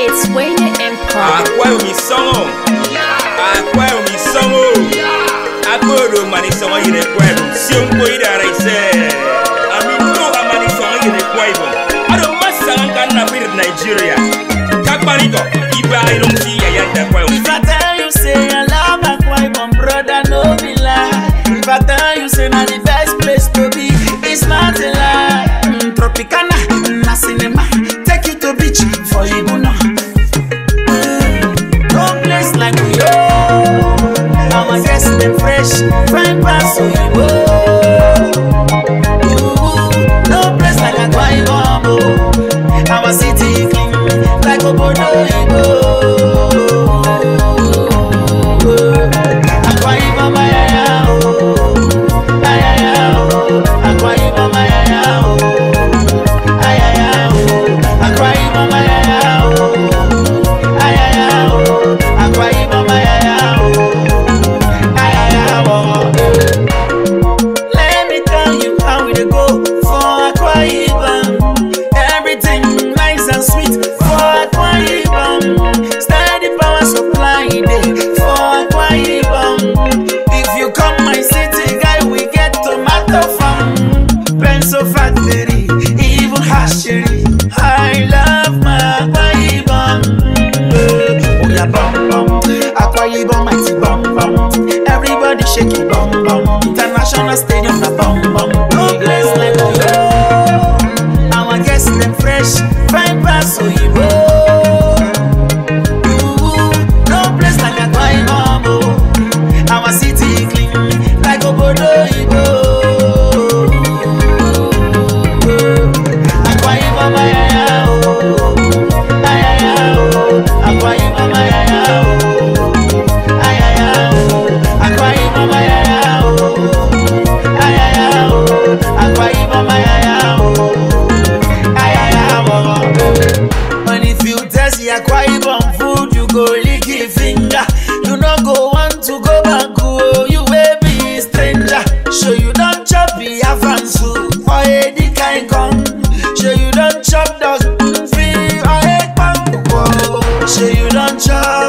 It's Wayne Empire. Akwa mi songo. Akwa mi songo. Akodo mani songo yine kwebo. Siompo ida raise. Ami no amani songo yine kwebo. Ado masanga kana bir Nigeria. Kakbarito. Iba ilong si yayanda kwebo. If I tell you say I love Akwa Ibom, brother, no be lie. If I tell you say na the best place to be, it's not a lie. Mm, Tropicana, na cinema, take you to beach for Ibuna. Mm, no place like we oh. Our guests them fresh, fine pass Oyibo. Ooh, No place like Akwa Ibom, oh. Our city clean like Obodo Oyibo. Akwa Ibom, ayaya, oh. Ayaya, oh. Akwa Ibom, ayaya, oh. Ayaya, oh. Akwa Ibom, ayaya, oh. Ayaya, oh. Akwa Ibom, ayaya, oh. Ayaya, oh. Let me tell you how we dey go for Akwa Ibom. Everything nice and sweet for Akwa Ibom. Steady power supply dey for Akwa Ibom. If you come my city, guy, we get tomato farm, pencil factory, even hatchery. I love my Akwa Ibom. Oh yeah, bum bum. Akwa Ibom mighty bum bum. Everybody shake it bum bum. International stadium na bum bum. No place like Oyo. Our guests them fresh, fine pass Oyibo. Ooh, No place like Akwa Ibom. oh. Our city clean like Obodo Oyibo. Akwa Ibom ayaya oh. Ayaya oh. Akwa Ibom ayaya oh. Ayaya oh. Akwa Ibom ayaya oh. Ayaya oh. Akwa Ibom ayaya oh. Ayaya oh. And if you test the Akwa Ibom food, you go lick your finger. You no go want to go back, oh, you will be stranger. So you don't chop the afan soup or a kind con. So you don't chop dog free or a bang, oh. So you don't chop